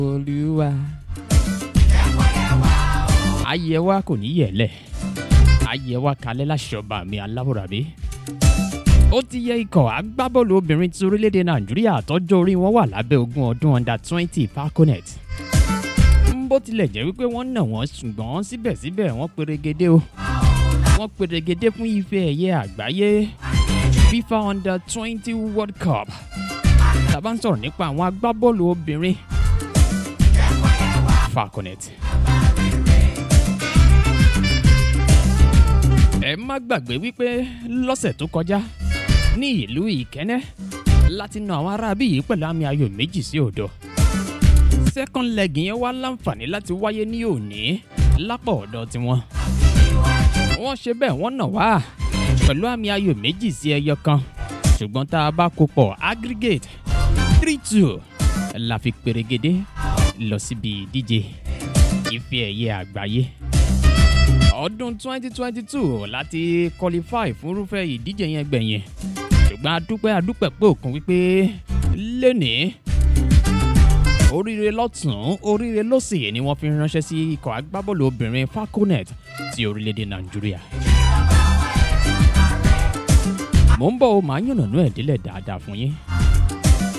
olúwa ayé wa kò ní yẹ̀lẹ̀ ayé wa kalẹ̀ láṣọba mi aláwòrábí ó ti yẹ ikọ̀ agbábọ́ọ̀lù obìnrin ti orílẹ̀-èdè nàìjíríà tọ́jọ́ orí wọn wà lábẹ́ ogún ọdún under twenty falconet bó tilẹ̀ jẹ́ wípé wọ́n nà wọ́n ṣùgbọ́n síbẹ̀síbẹ̀ wọ́n perégedé o wọ́n perégedé fún ife ẹ̀yẹ àgbáyé fifa under twenty world cup tàbá ń sọ̀rọ̀ nípa àwọn agbábọ́ọ̀lù obìnrin falconet. ẹ má gbàgbé wípé lọ́sẹ̀ tó kọjá ní ìlú ìkẹ́nẹ́ láti na àwọn aráabí yìí pẹ̀lú àmì ayò méjì sí òdo second leg yẹn wá láǹfààní láti wáyé ní òní lápá ọ̀dọ̀ tiwọn wọ́n ṣe bẹ́ẹ̀ wọ́n nà wá pẹ̀lú àmì ayò méjì sí ẹyọ kan ṣùgbọ́n tá a bá kó pọ̀ aggregate three two la fi perégedé lọ síbi ìdíje ife ẹ̀yẹ àgbáyé ọdún 2022 láti qualify fún irúfẹ́ ìdíje yẹn gbẹ̀yìn ṣùgbọ́n adúpẹ́ adúpẹ́ pé òkun wípé lónìí oríire lọ́tún oríire lọ́sì ni wọ́n fi ránṣẹ́ sí ikọ̀ agbábọ́ọ̀lù obìnrin falconet ti orílẹ̀-èdè nàìjíríà. mò ń bọ̀ ó máa yànnànú ẹ̀ délẹ̀ dáadáa fún yín